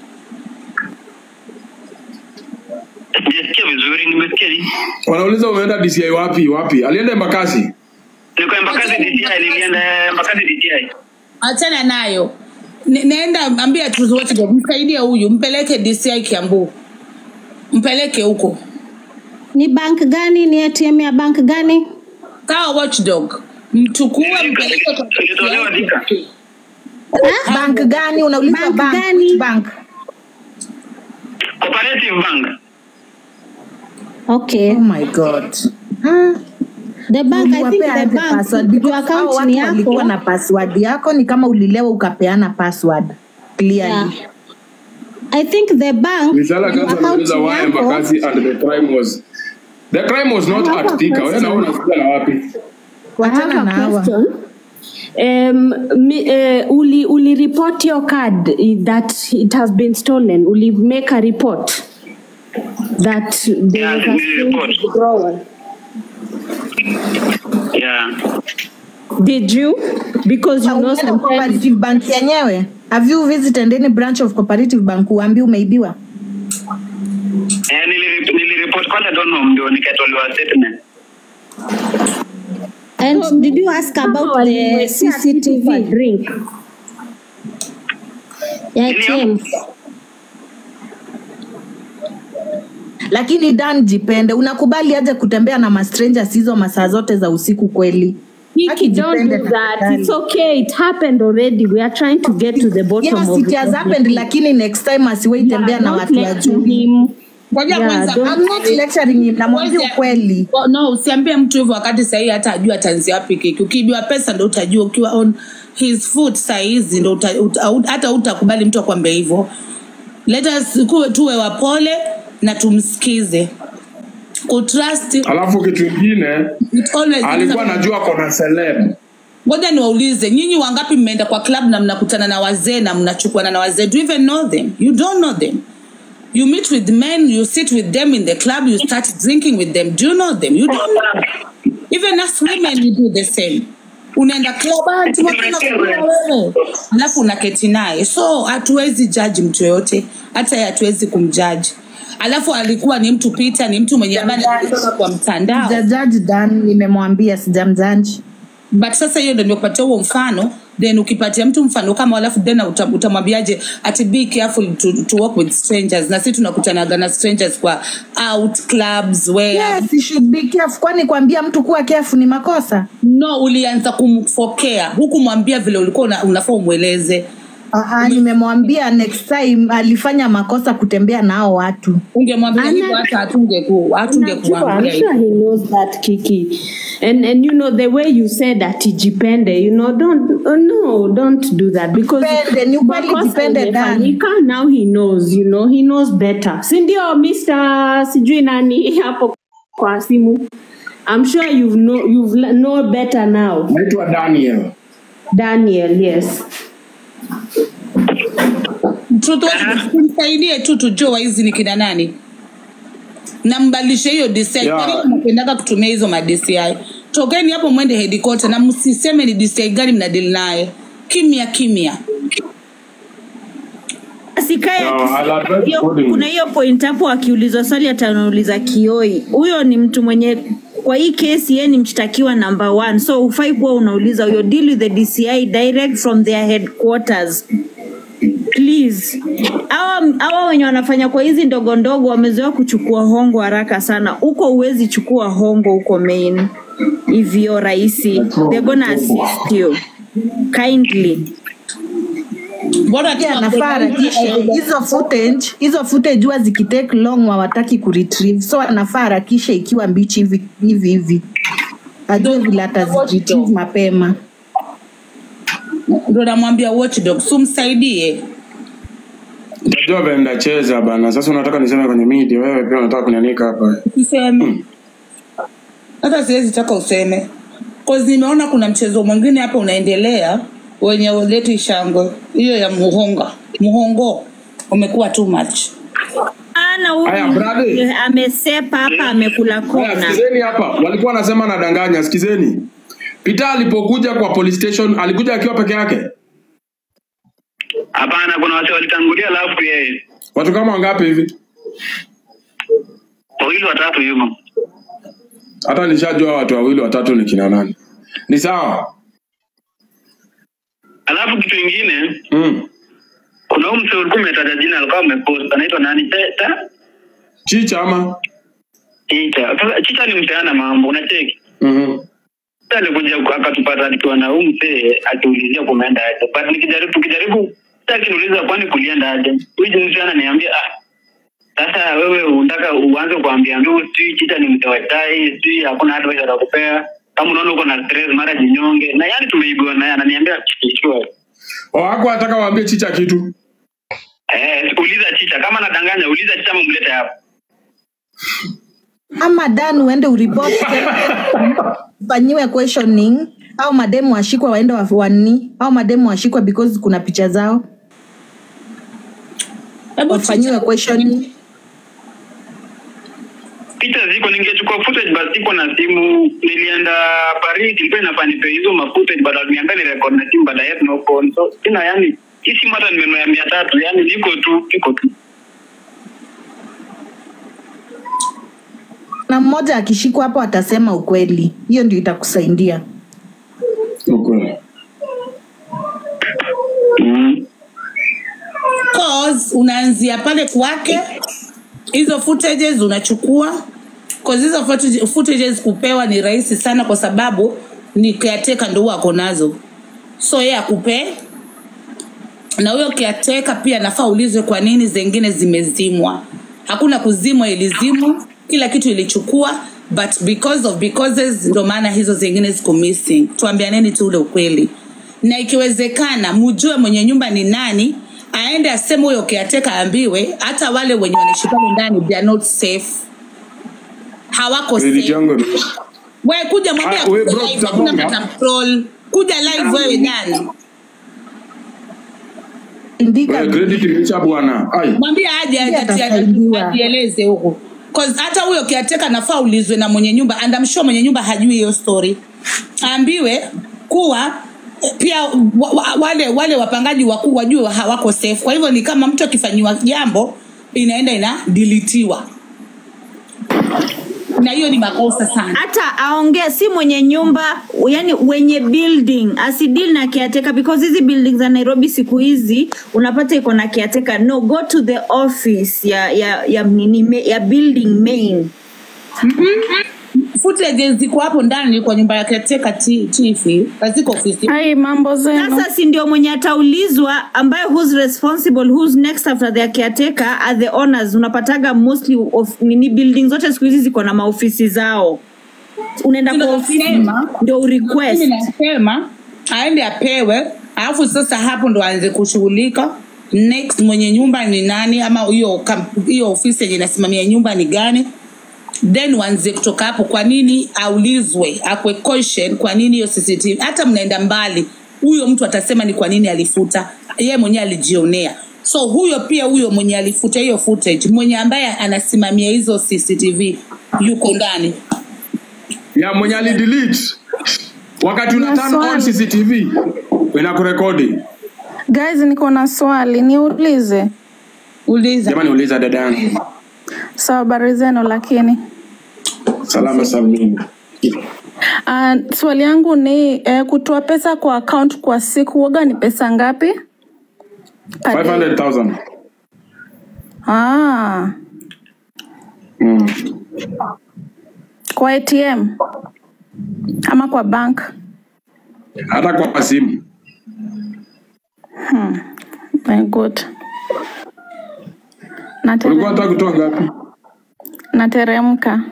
Speaker 2: Sijasikia vizuri, nimesikia hii.
Speaker 3: wanauliza umeenda dci wapi wapi alienda embakasi
Speaker 2: Niko Embakasi DCI, nilienda Embakasi DCI.
Speaker 1: achana nayo N- naenda ambia Truth Watchdog, msaidie huyu mpeleke dci kiambu mpeleke huko
Speaker 6: ni bank gani ni atm ya bank gani
Speaker 1: kawa watchdog mchukue mpeleke kwa
Speaker 2: Ilitolewa Thika.
Speaker 7: bank gani unauliza
Speaker 6: Bank
Speaker 7: bank,
Speaker 6: gani?
Speaker 7: which bank
Speaker 2: Cooperative Bank.
Speaker 6: okay
Speaker 7: oh my god ah.
Speaker 6: the bank i think
Speaker 7: Uliwapea
Speaker 6: the
Speaker 7: aje
Speaker 6: bank
Speaker 7: password?
Speaker 6: juu
Speaker 7: Because hao
Speaker 6: account
Speaker 7: watu
Speaker 6: ni
Speaker 7: walikuwa
Speaker 6: yako
Speaker 7: na password yako ni kama ulilewa ukapeana password clearly
Speaker 6: yeah. i think the bank
Speaker 3: misala kwanza
Speaker 6: account
Speaker 3: anauliza
Speaker 6: ni
Speaker 3: why
Speaker 6: yako
Speaker 3: embakasi and the crime was the crime was not
Speaker 5: I have
Speaker 3: at
Speaker 5: a
Speaker 3: thika wewe
Speaker 5: question.
Speaker 3: naona unasikia na wapi
Speaker 5: I
Speaker 7: Wachana
Speaker 5: have
Speaker 7: na
Speaker 5: a
Speaker 7: hawa.
Speaker 5: question. Um, mi, uh, uli, uli report your card eh, that it has been stolen. Uli make a report that there
Speaker 2: Yeah,
Speaker 5: was a
Speaker 2: nili
Speaker 5: strange
Speaker 2: report.
Speaker 5: withdrawal.
Speaker 2: Yeah.
Speaker 5: Did you? Because you know
Speaker 7: Umeenda
Speaker 5: sometimes
Speaker 7: cooperative bank yenyewe have you visited any branch of cooperative bank uambi umeibiwa
Speaker 2: Eh, nili- niliripoti kwanza dono ndio nikatolewa statement.
Speaker 6: and did you ask about the
Speaker 5: walimwekea kitu kwa
Speaker 6: cctv
Speaker 5: drink.
Speaker 6: ya atm
Speaker 7: lakini dan jipende unakubali aje kutembea na mastrangers hizo masaa zote za usiku kweli
Speaker 5: Kiki, don't
Speaker 7: Jipende
Speaker 5: do that.
Speaker 7: tafadhali.
Speaker 5: It's okay. It happened already. We are trying to get to the bottom
Speaker 7: yes
Speaker 5: of
Speaker 7: it has happened lakini next time asiwei tembea na
Speaker 5: not
Speaker 7: watu wa
Speaker 5: letting
Speaker 7: juu
Speaker 5: him
Speaker 1: ngoja
Speaker 5: Yeah,
Speaker 1: kwanza
Speaker 5: don't-
Speaker 7: I'm not lecturing him, namwambia
Speaker 1: Ngoja-
Speaker 7: ukweli.
Speaker 1: Oh, no usiambie mtu hivyo wakati sahii hata ajua atanzia wapi keki ukiibiwa pesa ndo utajua ukiwa on his foot sahizi ndo uta, uta, ut- hata utakubali mtu akwambia hivyo let us kuwe tuwe wapole na tumsikize kutrust
Speaker 3: alafu kitu ingine
Speaker 1: it always
Speaker 3: alikuwa anajua kona celeb
Speaker 1: ngoja niwaulize nyinyi wangapi mmeenda kwa club na mnakutana na wazee na mnachukuana na wazee do you even know them you don't know them you meet with men you sit with them in the club you start drinking with them do you know them you don't know even us women we do the same unaenda club ah, tumependa kuona wewe alafu unaketi naye so hatuwezi jaji mtu yoyote hata yeye hatuwezi kumjaji alafu alikuwa ni mtu pita ni mtu mwenye ambaye anatoka kwa mtandao
Speaker 7: Sijajaji Dan, nimemwambia sijamjaji.
Speaker 1: but sasa hiyo ndo nimekupatia huo mfano then ukipatia mtu mfano kama alafu then uta- utamwambiaje ati be careful to, to work with strangers na si tunakutanaga na strangers kwa out clubs where
Speaker 7: Yes, you should be careful. Kwani kuambia mtu kuwa careful ni makosa?
Speaker 1: no ulianza kumfokea huku mwambia vile ulikuwa una, unafaa umweleze
Speaker 7: Aha, nimemwambia next time alifanya makosa kutembea nao watu.
Speaker 1: ungemwambia
Speaker 5: Ana-
Speaker 1: hivyo hata hatungeku
Speaker 5: Najua, I'm
Speaker 1: hatungekuambia
Speaker 5: sure he knows that Kiki. And and you know the way you said that ijipende, you know, don't uh, no, don't do that because
Speaker 7: Depende, ni ukweli
Speaker 5: makosa
Speaker 7: depende, Dan.
Speaker 5: imefanyika, now he knows, you know, he knows better. Si ndio Mr. sijui nani hapo kwa simu. I'm sure you've know you've le- know better now.
Speaker 3: naitwa daniel
Speaker 5: Daniel, yes.
Speaker 1: tumsaidie tu tujue hizi ni kina nani na mbadilishe hiyo DCI.
Speaker 3: Yeah.
Speaker 1: Kwa nini mnapendaga kutumia hizo ma DCI? Tokeni hapo mwende headquarter na msiseme ni DCI gani mnadili naye. Kimya kimya.
Speaker 9: sikae
Speaker 3: No, I'll address
Speaker 9: hiyo-
Speaker 3: accordingly.
Speaker 9: kuna hiyo point hapo akiulizwa swali atanauliza kioi huyo ni mtu mwenye kwa hii kesi yeye ni mshtakiwa number one so hufai kuwa unauliza huyo deal with the dci direct from their headquarters please hawa hawa wenye wanafanya kwa hizi ndogo ndogo wamezoea kuchukua hongo haraka sana huko huwezi chukua hongo huko main hivyo rahisi they're gonna assist you kindly
Speaker 1: Bora tu
Speaker 7: Pia anafaa harakishe hizo footage, hizo footage huwa zikitake long hawataki kuretrieve. So anafaa harakishe ikiwa mbichi hivi hivi hivi. Ajue vile ataziretrieve mapema.
Speaker 1: ndo namwambia watchdog sumsaidie.
Speaker 3: najua vile ndacheza bana sasa unataka niseme kwenye media wewe pia unataka kunianika hapa
Speaker 1: Usiseme. Hata siwezi taka useme. Cause nimeona kuna mchezo mwingine hapa unaendelea wenye uleti shangwe. Hiyo ya muhonga. Muhongo umekuwa too much.
Speaker 9: ana
Speaker 3: Haya,
Speaker 9: huyu
Speaker 3: brother.
Speaker 9: amesepa hapa amekula
Speaker 3: Haya,
Speaker 9: kona
Speaker 3: sikizeni hapa walikuwa wanasema nadanganya sikizeni Peter alipokuja kwa police station alikuja akiwa peke yake
Speaker 2: hapana kuna wase walitangulia alafu yeye
Speaker 3: watu kama wangapi hivi
Speaker 2: wawili watatu yumo
Speaker 3: hata nishajua watu wawili watatu ni kina nani ni sawa
Speaker 2: alafu kitu ingine
Speaker 3: mm.
Speaker 2: kuna huu msee ulikuwa umetaja jina alikuwa amepost anaitwa nani Cheta
Speaker 3: chicha ama
Speaker 2: Chicha sasa Chicha ni mseana mambo unacheki
Speaker 3: mm-hmm.
Speaker 2: Sasa alikuja ku- akatupata akiwa na huu msee akiulizia kumeenda aje but nikijaribu tukijaribu sasa akiniuliza kwani kulienda aje huyu jinsi ananiambia ah sasa wewe unataka uanze kuambia ndugu sijui Chicha ni mzee wa chai sijui hakuna hata pesa atakupea kama unaona uko na stress mara jinyonge na yani tumeibiwa naye ananiambia sure
Speaker 3: o hako ataka waambie chicha kitu
Speaker 2: eh uliza Chicha kama anadanganya uliza Chicha ama mlete hapa
Speaker 7: Ama Dan uende uripoti fanyiwe questioning au mademu washikwa waende wa- wani au mademu washikwa because kuna picha zao
Speaker 1: Hebu
Speaker 7: wafanyiwe questioning.
Speaker 2: picha ziko ningechukua footage but siko na simu nilienda paris ilikuwa inafaa nipe hizo ma footage but aliniambia ni record na simu but I have no phone so sina yani hii simu hata nimenunua mia tatu yani niko tu niko tu
Speaker 7: na mmoja akishikwa hapo atasema ukweli, hiyo ndio itakusaidia.
Speaker 3: Ukweli.
Speaker 2: mm.
Speaker 1: cause unaanzia pale kwake hizo footages unachukua cause hizo footage- footages kupewa ni rahisi sana kwa sababu ni caretaker ndo huwa ako nazo so yeye akupe na huyo caretaker pia nafaa ulizwe kwa nini zingine zimezimwa hakuna kuzimwa ilizimwa kila kitu ilichukua but because of becauses ndo maana hizo zingine ziko missing tuambianeni tu ule ukweli na ikiwezekana mujue mwenye nyumba ni nani aende aseme huyo kiateka aambiwe hata wale wenye wanaishi pale ndani they are not safe hawako
Speaker 3: Credit
Speaker 1: safe
Speaker 3: yangu ime-
Speaker 1: we kuja mwambie
Speaker 3: Ah, we
Speaker 1: akuja
Speaker 3: bro,
Speaker 1: live hakuna
Speaker 3: tutabonga.
Speaker 1: matamtrol kuja live wewe ndani
Speaker 7: Ndika
Speaker 3: Wewe, credit imeisha bwana. Ai.
Speaker 1: mwambie aje aje- aje-
Speaker 7: atasaidiwa.
Speaker 1: ajieleze huko 'Cause hata huyo kiateka nafaa ulizwe na mwenye nyumba and I'm sure mwenye nyumba hajui hiyo story aambiwe kuwa eh, pia wa, wa, wale wale wapangaji wakuu wajue hawako safe kwa hivyo ni kama mtu akifanyiwa jambo inaenda inadilitiwa na hiyo ni makosa sana
Speaker 9: hata aongee si mwenye nyumba yani wenye building asidil na kiateka because hizi building za nairobi siku hizi unapata iko na kiateka no go to the office ya ya ya, nini, ma- ya building main
Speaker 1: footage ziko hapo ndani kwa nyumba ya kiateka chi- chifi haziko ofisi
Speaker 10: Hai, mambo zenu.
Speaker 9: sasa si ndio mwenye ataulizwa ambaye who's responsible who's next after their caretaker are the owners unapataga mostly of nini building zote siku hizi ziko na maofisi zao unaenda kwa ofisi
Speaker 1: Tunasema-
Speaker 9: ndio urequest
Speaker 1: mimi nasema aende apewe alafu sasa hapo ndo aanze kushughulika next mwenye nyumba ni nani ama hiyo kamp- hiyo ofisi yenye inasimamia nyumba ni gani then wanze kutoka hapo kwa nini aulizwe akwe question kwa nini hiyo cctv hata mnaenda mbali huyo mtu atasema ni kwa nini alifuta yeye mwenyewe alijionea so huyo pia huyo mwenye alifuta hiyo footage mwenye ambaye anasimamia hizo cctv yuko ndani
Speaker 3: Ya mwenye alidelete. Wakati una turn on
Speaker 10: swali.
Speaker 3: CCTV inakurekodi.
Speaker 10: Guys, niko na swali niulize.
Speaker 1: uliza
Speaker 3: Jamani uliza dada yangu.
Speaker 10: Sawa, habari zenu lakini
Speaker 3: Salama salmini.
Speaker 10: Uh, swali yangu ni eh, kutoa pesa kwa account kwa siku waga ni pesa ngapi? Per day?
Speaker 3: 500,000.
Speaker 10: Ah,
Speaker 3: Mm.
Speaker 10: kwa ATM ama kwa bank?
Speaker 3: Hata kwa simu.
Speaker 10: My good.
Speaker 3: Ulikuwa
Speaker 10: Natere-
Speaker 3: unataka kutoa ngapi?
Speaker 10: Nateremka.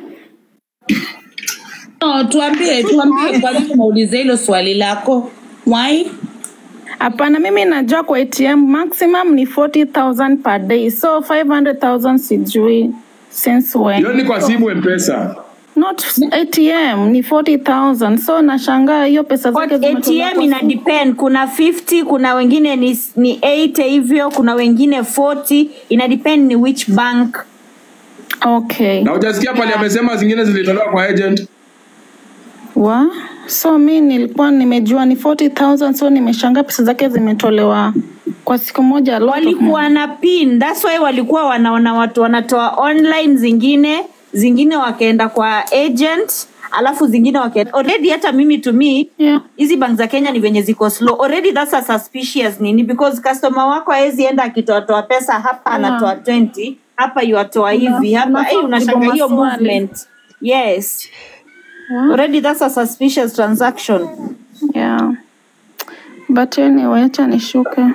Speaker 1: No, tuambie tuambie kwa nini umeuliza hilo swali lako why
Speaker 10: Hapana, mimi najua kwa ATM maximum ni 40,000 per day, so 500,000 sijui since when.
Speaker 3: Hiyo ni kwa simu M-Pesa.
Speaker 10: Not ATM ni 40,000, so nashangaa hiyo pesa zake zimetolewa
Speaker 9: atm
Speaker 10: kwa
Speaker 9: ina
Speaker 10: simu.
Speaker 9: depend kuna 50 kuna wengine ni, ni 8 hivyo kuna wengine 40 ina depend ni which bank
Speaker 10: Okay.
Speaker 3: Na hujasikia pale amesema zingine zilitolewa kwa agent.
Speaker 10: Wa? So mi nilikuwa nimejua ni 40,000 so nimeshangaa pesa zake zimetolewa kwa siku moja. a lot of
Speaker 9: walikuwa na pin that's why walikuwa wanaona watu wanatoa online zingine zingine wakaenda kwa agent alafu zingine wakaenda already hata mimi to me
Speaker 10: Yeah.
Speaker 9: hizi bank za kenya ni venye ziko slow already that's a suspicious nini because customer wako hawezi enda akitoatoa pesa hapa
Speaker 10: Yeah.
Speaker 9: anatoa 20 hapa yuatoa hivi hapa
Speaker 10: unafaa
Speaker 9: hey, unashanga
Speaker 10: kujibu
Speaker 9: hiyo
Speaker 10: maswali.
Speaker 9: movement yes
Speaker 10: Yeah.
Speaker 9: already that's a suspicious transaction
Speaker 10: Yeah. But anyway, acha nishuke. Pole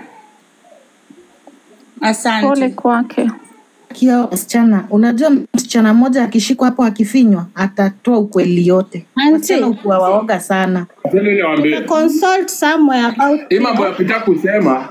Speaker 1: asante
Speaker 10: kwake.
Speaker 7: kia wasichana unajua msichana mmoja akishikwa hapo akifinywa atatoa ukweli yote
Speaker 6: Auntie.
Speaker 7: wasichana ukuwa waoga sana
Speaker 3: Tena niwaambie.
Speaker 6: consult somewhere about
Speaker 3: Hii mambo ya pita kusema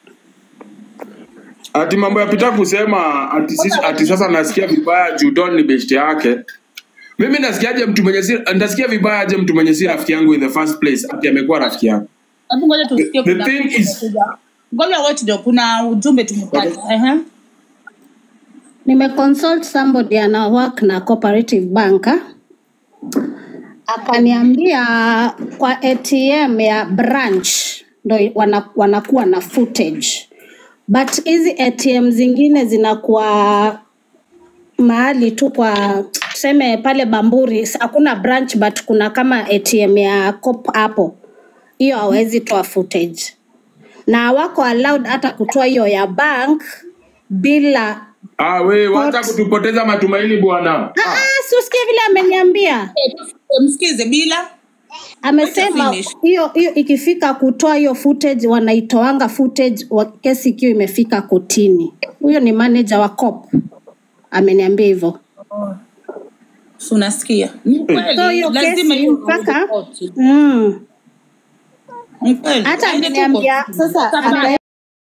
Speaker 3: ati mambo ya pita kusema ati, sisi, ati sasa nasikia vibaya juu Don ni best yake. Mimi nasikiaje mtu mwenye si nasikia vibaya aje mtu mwenye si rafiki yangu in the first place ati amekuwa rafiki yangu.
Speaker 1: hebu ngoja tusikie
Speaker 3: The
Speaker 1: kuna-
Speaker 3: thing is
Speaker 1: ngoja watch ndio kuna ujumbe tumepata ehe
Speaker 6: nimeconsult somebody ana work na cooperative bank ah. akaniambia kwa atm ya branch ndo wana, wanakuwa na footage but hizi atm zingine zinakuwa mahali tu kwa tuseme pale bamburi hakuna branch but kuna kama atm ya cop hapo hiyo hawezi toa footage na wako allowed hata kutoa hiyo ya bank bila
Speaker 3: ah we wacha
Speaker 6: What?
Speaker 3: kutupoteza matumaini bwana.
Speaker 6: Ah, ah, si usikie vile ameniambia
Speaker 1: msikize bila
Speaker 6: amesema
Speaker 1: finish.
Speaker 6: hiyo hiyo ikifika kutoa hiyo footage wanaitoanga footage wa kesi ikiwa imefika kotini huyo ni manager wa cop ameniambia hivyo
Speaker 1: Si unasikia ni
Speaker 6: so
Speaker 1: kweli
Speaker 6: hiyo
Speaker 1: lazima
Speaker 6: kesi
Speaker 1: iwe
Speaker 6: mpaka
Speaker 1: ripoti.
Speaker 6: mm,
Speaker 1: Ni kweli
Speaker 6: hata
Speaker 1: aende tu
Speaker 6: ameniambia
Speaker 1: kotini.
Speaker 6: sasa
Speaker 1: Sasa
Speaker 6: ata